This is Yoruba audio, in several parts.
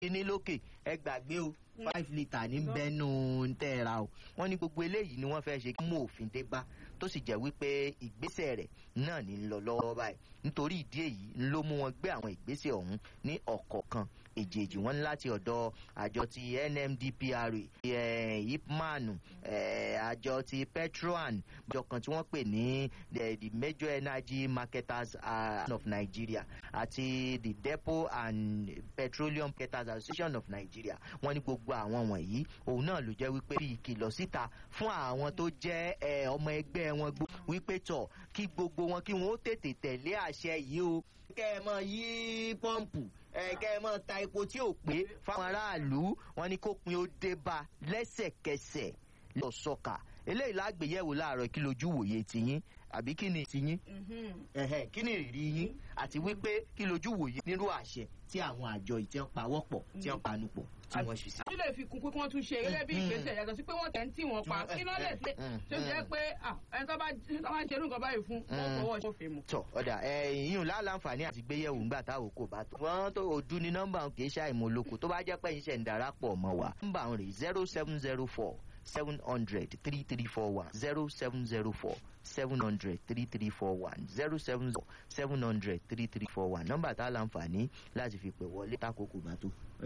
ní lókè ẹ gbàgbé o five litre ní bẹ́nu tẹ́ ẹ ra o wọ́n ní gbogbo eléyìí ni wọ́n fẹ́ ṣe kí mú òfin dé bá tó sì jẹ́ wípé ìgbésẹ̀ rẹ̀ náà ní lọ lọ́wọ́ báyìí nítorí ìdí èyí ló mú wọn gbé àwọn ìgbésẹ̀ ọ̀hún ní ọ̀kọ̀ọ̀kan èjèèjì wọn ní láti ọ̀dọ̀ àjọ ti nmdpra ipman àjọ ti petroan àjọ kan tí wọ́n pè ní the major energy marketers of nigeria àti the depot and petroleum marketers association of nigeria wọ́n ní gbogbo àwọn wọ̀nyí òun náà ló jẹ́ wípé bí ìkìlọ̀ síta fún àwọn tó jẹ́ ọmọ ẹgbẹ́ wọn gbó wípé tọ̀ kí gbogbo wọn kí wọ́n ó tètè tẹ̀lé àṣẹ yìí o kẹ́ ẹ mọ yí pọ́ǹpù kẹ́ ẹ mọ ta epo tí ò pé fáwọn aráàlú wọn ni kó pin ó dé bá lẹ́sẹ̀kẹsẹ̀ lọ sọ́ka eléyìí lágbèyẹ̀wò láàárọ̀ kí lójú wòye tiyín àbí kí ni tiyín kí ni ìrírí yín àti wípé kí lójú wòye nírú àṣẹ tí àwọn àjọ ìtí ń pawọ́pọ̀ tí ń panupọ̀ tí wọ́n ṣe sí. kí lè fi kún pé kí wọ́n tún ṣe gẹ́gẹ́ bí ìgbésẹ̀ yàtọ̀ sí pé wọ́n tẹ̀ ń tì wọ́n pa kí ló lè ṣe tó jẹ́ pé ẹni tó bá ń ṣerú nǹkan báyìí fún wọn fọwọ́ ṣòfin mu. tọ ọ̀dà ìyún láǹfààní àti gbéyẹ̀wò ńgbà táwọn kò bá tó. wọ́n tó ojú ní nọ́mbà kì í ṣàìmọ̀ olóko tó bá jẹ́ pé iṣẹ́ ń darapọ̀ mọ́ wa. nọ́mbà ń rè zero seven zero four seven hundred three three four one zero seven zero four seven hundred three three four one zero seven zero seven hundred three three four one nọ́mbà tá a láǹfààní láti fi pè wọlé tákòókò bá tó.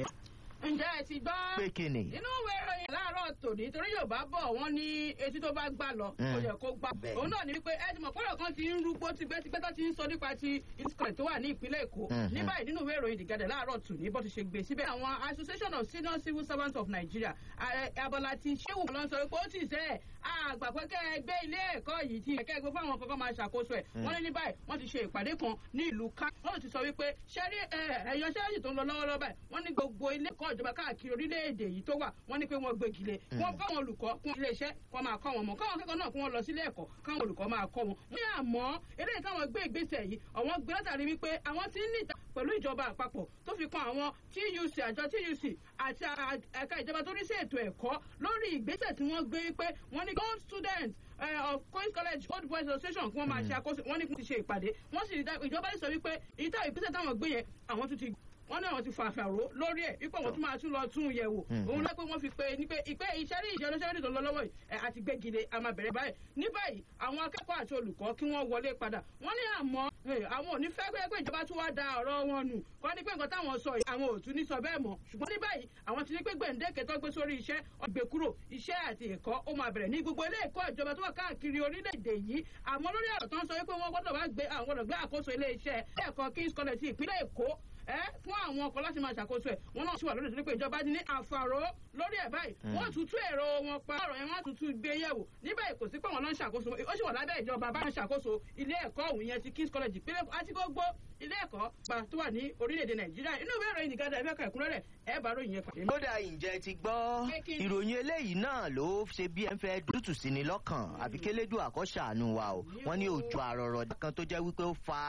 ǹjẹ́ ẹ ti gbọ́. pé kí ni. inú ìwé ìròyìn láàárọ̀ tòní torí yorùbá bọ̀ wọ́n ní etí tó bá gbà lọ kò yẹ kó gbà. òun náà ní wípé ẹ ti mọ̀ pọ́nrọ̀ kan ti ń rúgbó tipẹ́tipẹ́ tó ti ń sọ nípa ti ìsìkọ̀lẹ̀ tó wà ní ìpínlẹ̀ èkó. ní báyìí nínú ìwé ìròyìn ìdìgadẹ̀ láàárọ̀ tòní bó ti ṣe gbé síbẹ̀. àwọn association of senior civil servants of nigeria abala ti ṣéwù lọ sọ pé ó ti sẹ́ àgbà pé kẹ́ ẹ gbé ilé ẹ̀kọ́ yìí ti kẹ́ ẹ gbé fáwọn kankan máa ṣàkóso ẹ̀ wọ́n ní ní báyìí wọ́n ti ṣe ìpàdé kan ní ìlú ká wọ́n ti sọ wípé ṣẹ́rí ẹ̀yọ ṣẹ́rí tó ń lọ lọ́wọ́lọ́wọ́ báyìí wọ́n ní gbogbo ilé ẹ̀kọ́ ìjọba káàkiri orílẹ̀-èdè yìí tó wà wọ́n ní pé wọ́n gbégi lé wọ́n káwọn olùkọ́ kún ilé iṣẹ́ kọ́ máa kọ́ wọn mọ́ káwọn akẹ́kọ̀ọ́ náà kún wọn lọ sílé ẹ̀kọ́ káwọn olùkọ́ máa kọ́ wọn. ní àmọ́ eléyìí táwọn gbé ìgbésẹ̀ yìí àwọn gbé látàrí wípé àwọn ti ń ní ìta pẹ̀lú ìjọba àpapọ̀ tó fi kan àwọn tuc àjọ tuc àti ẹ̀ka ìjọba tó rí sí ètò ẹ̀kọ́ lórí ìgbésẹ̀ tí wọ́n gbé pé wọ́n ní gold student of Queen's College Old Boys Association kí wọ́n máa ṣe àkóso wọ́n ní kí wọ́n ti ṣe ìpàdé wọ́n sì ìjọba sọ wípé ìta ìgbésẹ̀ táwọn gbé yẹn àwọn tún ti wọ́n ní àwọn ti fàfàró lórí ẹ̀ wípé àwọn tún máa tún lọ tún yẹ̀ wò òun lọ pé wọ́n fi pe ní pé ìpè ìṣẹ́rí ìṣẹ́ olóṣèlú tó ń lọ lọ́wọ́ yìí àti gbégide a máa bẹ̀rẹ̀ báyìí ní báyìí àwọn akẹ́kọ̀ọ́ àti olùkọ́ kí wọ́n wọlé padà wọ́n ní àmọ́ àwọn ò ní fẹ́ pé pé ìjọba tún wá da ọ̀rọ̀ wọn nù kọ́ ní pé nǹkan táwọn sọ yìí àwọn ò tún ní sọ bẹ́ẹ̀ mọ́ ṣùgbọ́n ní báyìí àwọn ti ní pé gbèǹdéke tó gbé sórí iṣẹ́ ọgbẹ́ kúrò iṣẹ́ àti ẹ̀kọ́ ó máa bẹ̀rẹ̀ ní gbogbo ilé ẹ̀kọ́ ìjọba tó wà káàkiri orílẹ̀-èdè yìí àmọ́ lórí ọ̀rọ̀ tó ń sọ wípé wọ́n gbọ́dọ̀ wá gbé àwọn gbọ́dọ̀ gbé àkóso ilé iṣẹ́ ẹ̀kọ́ King's College ti ìpínlẹ̀ Èkó ẹ fún àwọn ọkọ láti máa ṣàkóso ẹ wọn náà sì wà lórí ìdílé pé ìjọba ní àfàró lórí ẹ báyìí wọn tutù èrò wọn pa ọ̀rọ̀ yẹn wọn tutù gbé yẹ̀wò ní báyìí kò sí pé wọn náà ń ṣàkóso ó sì wà lábẹ́ ìjọba bá ń ṣàkóso ilé ẹ̀kọ́ òun yẹn ti King's College ìpínlẹ̀ àti gbogbo ilé ẹ̀kọ́ bá tó wà ní orílẹ̀-èdè Nàìjíríà inú ìwé ìròyìn nìkan ẹ̀fẹ́ kan ìkúnrẹ́rẹ́ ẹ bá ròyìn yẹn pàdé. kódà ǹjẹ́ ti gbọ́ ìròyìn eléyìí náà ló ṣe bí ẹ ń fẹ́ dútù sí ni lọ́kàn àbí kélédù àkọ́ṣàánú wa o wọ́n ní òjò àrọ̀rọ̀ kan tó jẹ́ wípé ó fa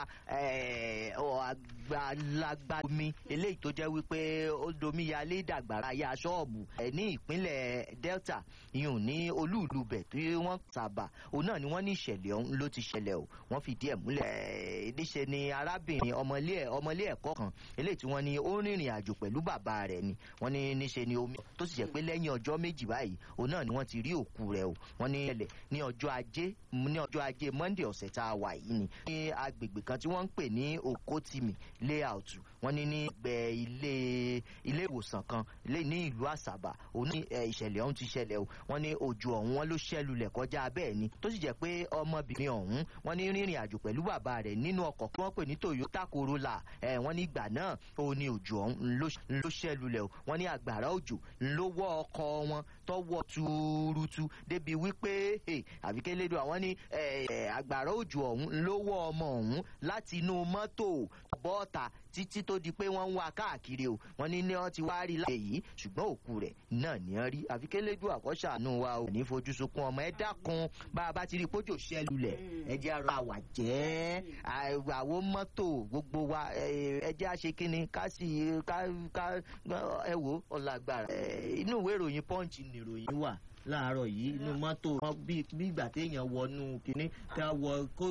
àgbàlagbà omi eléyìí tó jẹ́ wípé ó domi yalé dàgbàrá ya ṣọ́ọ̀bù ní ìpínlẹ̀ Delta ìyún ní olúùlú bẹ̀ tí wọ́n sábà òun náà ni wọ́n ní ìṣẹ̀lẹ̀ ọ̀hún ló ti ṣẹlẹ̀ o wọ́n fìdí ẹ̀ múlẹ̀ níṣe ni arábìnrin ọmọlé ẹ̀kọ́ kan eléyìí tí wọ́n ní ó rìnrìn àjò pẹ̀lú bàbá rẹ̀ ni wọ́n ní níṣe ni omi tó sì jẹ́ pé lẹ́yìn ọjọ́ méjì báyìí òun náà ni wọ́n ti rí òkú rẹ̀ o wọ́n ní ẹlẹ̀ ní ọjọ́ ajé ní ọjọ́ ajé Monday ọ̀sẹ̀ tá a wà yìí ni ní agbègbè kan tí wọ́n ń pè ní Okotimi layout wọ́n ní ní gbẹ ilé ilé ìwòsàn kan ní ìlú Àsàbà òun ní ìṣẹ̀lẹ̀ ọ̀hún ti ṣẹlẹ̀ o wọ́n ní òjò ọ̀hún wọn ló ṣẹlulẹ̀ kọjá bẹ́ẹ̀ ni tó sì jẹ́ pé ọmọbìnrin ọ̀hún wọ́n ní rìnrìn àjò pẹ̀lú bàbá rẹ̀ nínú ọkọ̀ tí wọ́n pè ní Toyota Corolla ẹ̀ wọ́n ní ìgbà náà òun ní òjò ọ̀hún ló ṣẹlulẹ̀ o wọ́n ní àgbàrá òjò ló wọ́ ọkọ̀ wọn tọwọ́ tuurutu débi wípé àbíkẹ́lẹ́dọ̀ àwọn ní àgbàrá òjò ọ̀hún ló wọ́ ọmọ ọ̀hún láti inú mọ́tò bọ́ọ̀tà títí tó di pé wọ́n ń wá káàkiri o wọ́n ní ní wọ́n ti wá rí láàyè yìí ṣùgbọ́n òkú rẹ̀ náà ní wọ́n rí àfikẹ́lẹ́dọ̀ àkọ́ṣàánú wa ò ní fojú sunkún ọmọ ẹ dákun bá a bá ti rí pójò ṣẹlulẹ̀ ẹ jẹ́ àrò àwàjẹ́ àwọn mọ́tò gbogbo wa ẹ jẹ́ àṣekínni ká sì ká ẹ wò ọ̀làgbàrà inú ìwé ìròyìn Punch ni ìròyìn wà láàárọ̀ yìí inú mọ́tò bí ìgbà téèyàn wọnú kínní tá a wọ kó